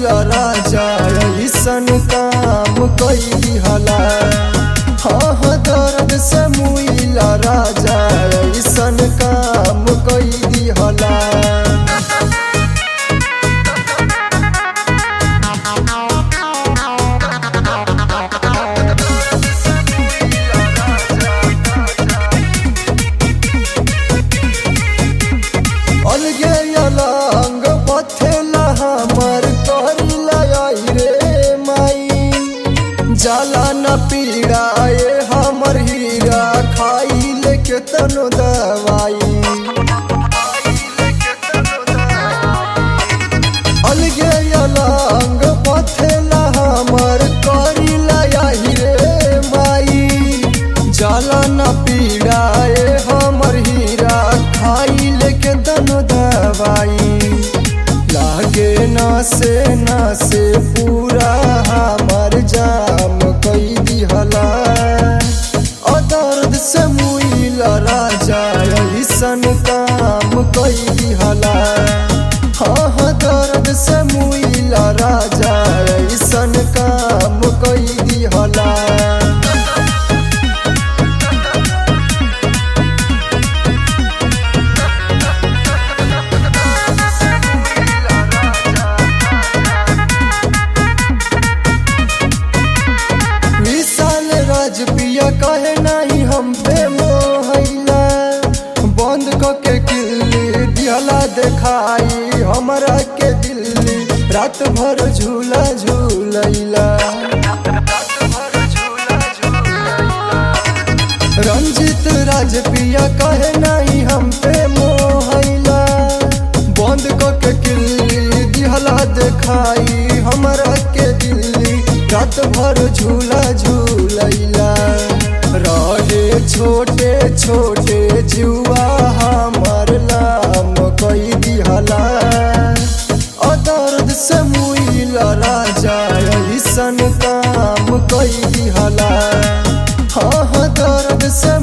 मुइला राजा ऐसन काम कई दिहला हाँ हाँ दर्द से मुइला राजा ऐसन काम कई दिहला अलगे अलंग पथेला हमर करिला आई रे माई जाला न पीड़ाए हमर हीरा खाई लेके तनो दवाई अलगे अलंग पथेला हमर करिला आई रे माई जाला न पीड़ाए हमर हीरा खाई लेके तनो दवाई लागे ना से ना से पूरा हमर जाम कई दिहला ओ दर्द से मुइला राजा ऐसन काम कई दिहला हाँ हाँ दर्द से मुइला राजा ऐसन काम कई दिहला विशाल राजपिया कहे नहीं हम पे मोहला बंद क के किल्ली दिहला देखाई हमरा के दिल्ली रात भर झूला झूलैला रंजित राजपिया कहे नहीं हम पे मोहला बंद क के किल्ली दिहला देखाई हमरा के दिल्ली रात भर झूला झूलैला रहे छोटे छोटे जुआ हमर लाम कई दिहला ओ दर्द से मुइला राजा ऐसन काम कई दिहला हाँ हाँ दर्द से